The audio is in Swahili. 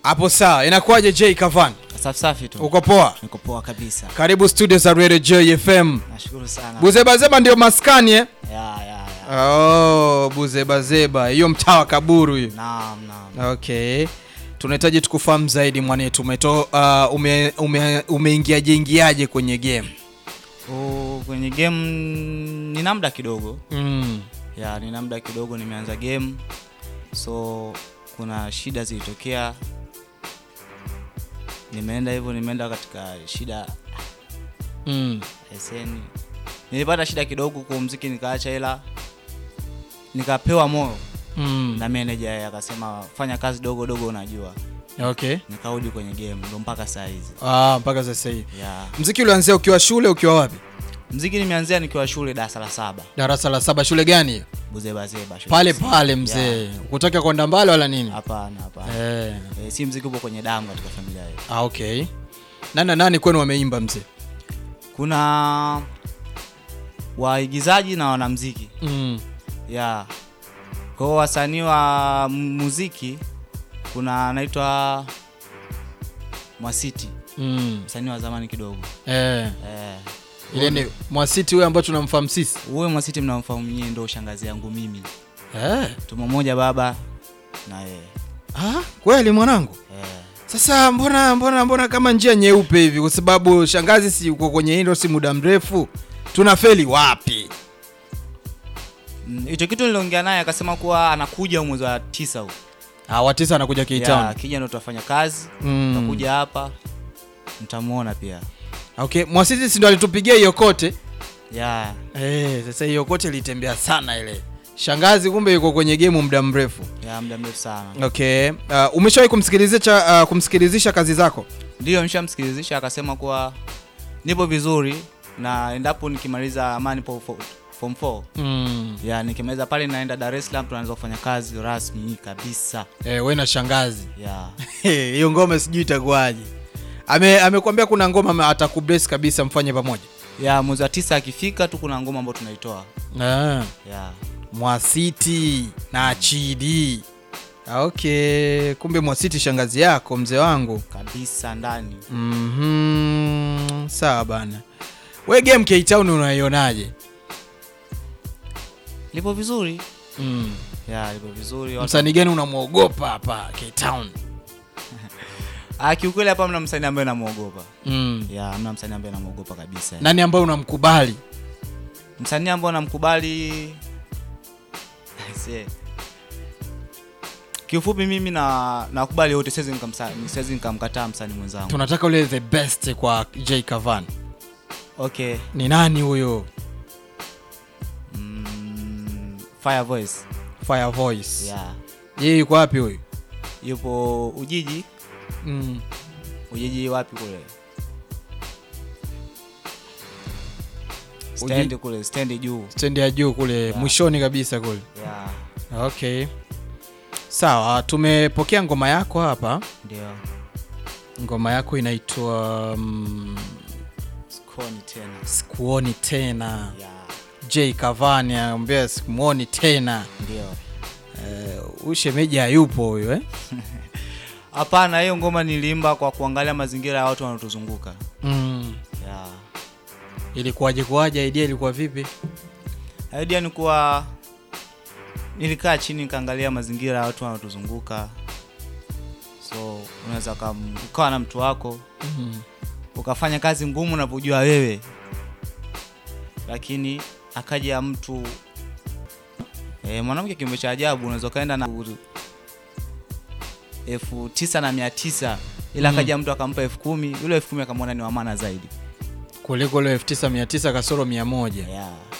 Hapo sawa, inakuwaje J Kavan? Safi safi tu. Uko poa? Niko poa kabisa. Karibu studio za Radio J FM. Nashukuru sana. Buzebazeba ndio maskani eh? Ya ya ya. Oh, Buzebazeba. Hiyo mtaa wa Kaburu hiyo. Naam naam. Okay. Tunahitaji tukufahamu zaidi mwanetu. Umeto uh, ume, ume, umeingiaje ingiaje kwenye game? Oh, kwenye game nina muda kidogo. Mm. Ya nina muda kidogo nimeanza game. So kuna shida zilitokea. Nimeenda hivyo nimeenda katika shida Mm. SN. Nilipata shida kidogo kwa muziki nikaacha hela. Nikapewa moyo Mm. na manager akasema fanya kazi dogo dogo unajua. Okay. Nikarudi kwenye game ndo mpaka saa hizi. Ah, mpaka sasa hivi. Yeah. Mziki ulianzia ukiwa shule ukiwa wapi? Mziki nimeanzia nikiwa shule darasa la saba Darasa la saba shule gani hiyo? Buzebazeba shule Pale ya msingi. pale mzee. Yeah. Kutaka kwenda mbali wala nini? Hapana, hapana. Eh. Eh, si mziki upo kwenye damu katika familia yetu. Ah, okay. Nani na nani kwenu wameimba mzee? Kuna waigizaji na wanamziki Mm. yeah. Kwa hiyo wasanii wa m- muziki kuna anaitwa Mwasiti, Mm. msanii wa zamani kidogo Eh. eh. Ile ni Mwasiti huyo ambayo tunamfahamu sisi. Huyo Mwasiti mnamfahamu nyie, ndo shangazi yangu mimi, Eh. tumo moja baba na yeye Ah, kweli mwanangu. eh. Sasa mbona mbona mbona kama njia nyeupe hivi kwa sababu shangazi si uko kwenye hilo si muda mrefu. Tunafeli wapi? Mm, hicho kitu niliongea naye akasema kuwa anakuja mwezi wa tisa huu Ah, watisa anakuja Ya, K-Town. akija ndo tutafanya kazi Mm. tutakuja hapa mtamuona pia Okay, Mwasiti si ndo alitupigia hiyo kote. ya Eh, sasa hiyo kote ilitembea sana ile. Shangazi kumbe yuko kwenye game muda mrefu. ya muda mrefu sana Okay. Uh, umeshawahi kumsikilizisha uh, kumsikilizisha kazi zako? ndiyo nishamsikilizisha akasema kuwa nipo vizuri na endapo nikimaliza amani po fo- form 4 Mm. ya nikimaliza pale naenda Dar es Salaam tunaanza kufanya kazi rasmi kabisa Eh, wewe na shangazi. ya hiyo ngoma sijui itakuwaje. Ame amekwambia kuna ngoma ame- atakubless kabisa mfanye pamoja. ya mwezi wa tisa akifika tu kuna ngoma ambayo tunaitoa Ah, ya Mwasiti na Chidi. Ah, Okay, kumbe Mwasiti shangazi yako mzee wangu. kabisa ndani Mhm. Sawa bana. We game K-Town unaionaje? lipo vizuri Mm. ya lipo vizuri watu- Msanii gani unamwogopa hapa K-Town? Ah, kiukweli hapa mna msanii ambaye namwogopa Mm. ya mna msanii ambaye namwogopa kabisa Nani ambaye unamkubali? msanii ambao namkubali Aisee. kiufupi mimi na nakubali wote siwezi nikamsa- siwezi nikamkataa msanii mwenzangu Tunataka ule the best kwa J Kavan. okay Ni nani huyo? mm, fire voice Fire Voice. yeah. Yeye yuko wapi huyu? yupo ujiji Mm. ujiji wapi kule stendi kule stendi juu stendi ya juu kule Yeah. mwishoni kabisa kule yeah. okay sawa tumepokea ngoma yako hapa ndio ngoma yako inaitwa mm, skoni tena sikuoni tena yeah. j kavani anaambia sikumwoni tena ndio uh, ushemeji hayupo huyo eh? hapana hiyo ngoma niliimba kwa kuangalia mazingira ya watu wanaotuzunguka mm. yeah. ilikuwaje kuwaje idea ilikuwa vipi idea ni kuwa nilikaa chini nikaangalia mazingira ya watu wanaotuzunguka so unaweza ukam- ukawa na mtu wako mm. ukafanya kazi ngumu unavyojua wewe lakini akaja mtu e, mwanamke kiumbe cha ajabu unaweza ukaenda na elfu tisa na mia tisa ila Mm. akaja mtu akampa elfu kumi yule elfu kumi akamwona ni wamana zaidi kuliko ile 9900 kasoro 100 yeah.